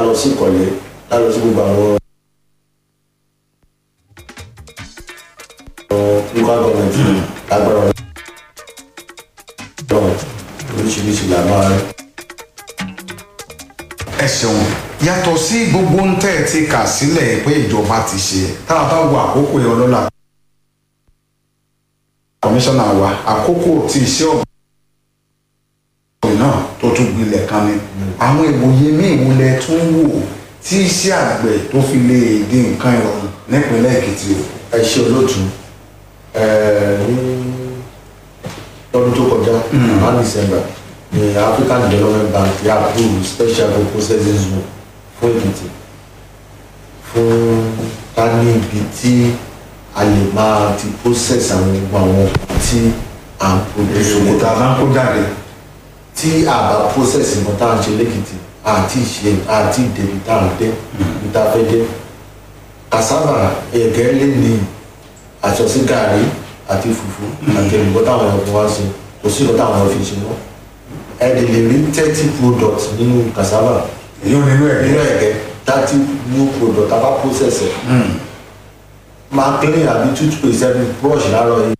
lọ sí ìkọ̀lé ká lọ sí gbogbo àwọn local government lágbára ọlọ́run oríṣiríṣi là máa rí. ẹ ṣeun yàtọ̀ sí gbogbo ń tẹ́ ẹ ti kà sílẹ̀ pé ìjọba ti ṣe tá a bá wo àkókò yẹn ọlọ́lá kọmíṣánná wa àkókò tí iṣẹ́ ọ̀gbìn náà tó tún gbilẹ̀ kan ni àwọn ìwòye míì wo lẹ tún wò tí iṣẹ́ àgbẹ̀ tó fi lè di nǹkan ìrọ̀rùn nípínlẹ̀ èkìtì o. ẹ ṣe olóòtú ẹ ní lọ́dún tó kọjá ní december ní african development bank yà approve special processing zone fún èkìtì fún ká ní ibi tí a lè máa ti process àwọn gbogbo àwọn tí à ń produce òkúta máa ń kó jáde. tí a bá process nǹkan tá à ń ṣe lẹ́kìtì àti ìṣe àti ìdèbí tá à ń dé ibi tá a fẹ́ dé cassava ẹ̀gẹ́ lè ní àṣọsí gàrí àti fùfú àti ẹ̀lùbọ́ táwọn ọ̀fun wá ṣe kò sí nǹkan táwọn ọ̀fun ṣe mọ́ ẹ lè lè rí thirty products nínú cassava èyí ò nínú ẹ̀ nínú ẹ̀gẹ́ thirty new product tá a bá process ẹ̀ máa clean àbí toothpaste ẹni brush láàárọ̀ yìí